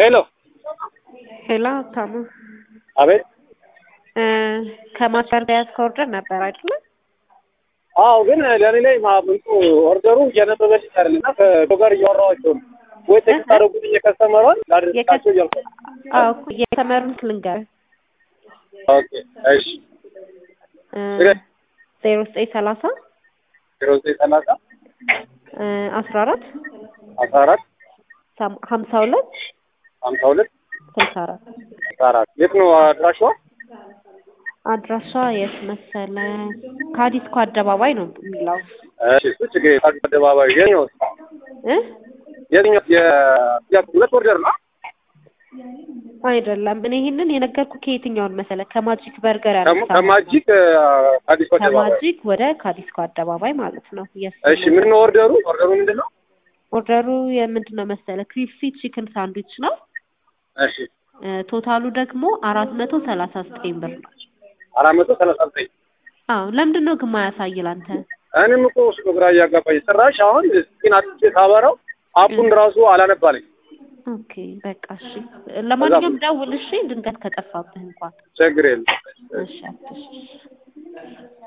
ሄሎ ሄሎ ታሙ አቤት። ከማስፈር ጋር ያዝከው ኦርደር ነበር አይደለ? አዎ፣ ግን ለእኔ ላይ ማምንቱ ኦርደሩ እያነበበልኝ አይደል እና ከሰው ጋር እያወራኋቸው ነው። ወይ ቴክስት አደረጉልኝ የከስተመሯን ላድርሳቸው እያልኩ አዎ እኮ የተመሩት ልንገርህ ኦኬ፣ እሺ ዜሮ ዘጠኝ ሰላሳ ዜሮ ዘጠኝ ሰላሳ አስራ አራት አስራ አራት ሀምሳ ሁለት ሀምሳ ሁለት ስልሳ አራት አስራ አራት የት ነው አድራሻዋ? አድራሻ የት መሰለ? ከአዲስኮ አደባባይ ነው የሚለው እሺ፣ እሱ ችግር የለም። አዲስ አደባባይ የትኛው እ የትኛው የ ሁለት ኦርደር ነው? አይደለም። እኔ ይህንን የነገርኩ ከየትኛውን መሰለ? ከማጂክ በርገር ደግሞ ያነሳ ከማጂክ አዲስ አደባባይ። ከማጂክ ወደ ካዲስኮ አደባባይ ማለት ነው። የሱ እሺ፣ ምን ነው ኦርደሩ? ኦርደሩ ምንድን ነው? ኦርደሩ የምንድን ነው መሰለ? ክሪስፒ ቺክን ሳንድዊች ነው። እሺ፣ እ ቶታሉ ደግሞ አራት መቶ ሰላሳ ዘጠኝ ብር ነው። አራት መቶ ሰላሳ ዘጠኝ አዎ ለምንድን ነው ግን ማያሳይል አንተ? እኔም እኮ እሱ ግራ እያጋባኝ ጭራሽ አሁን ስኪን አጥቼ ሳበራው አፑን ራሱ አላነባለኝ። ኦኬ በቃ እሺ። ለማንኛውም ደውል እሺ፣ ድንገት ከጠፋብህ እንኳን ችግር የለም። እሺ አትሽ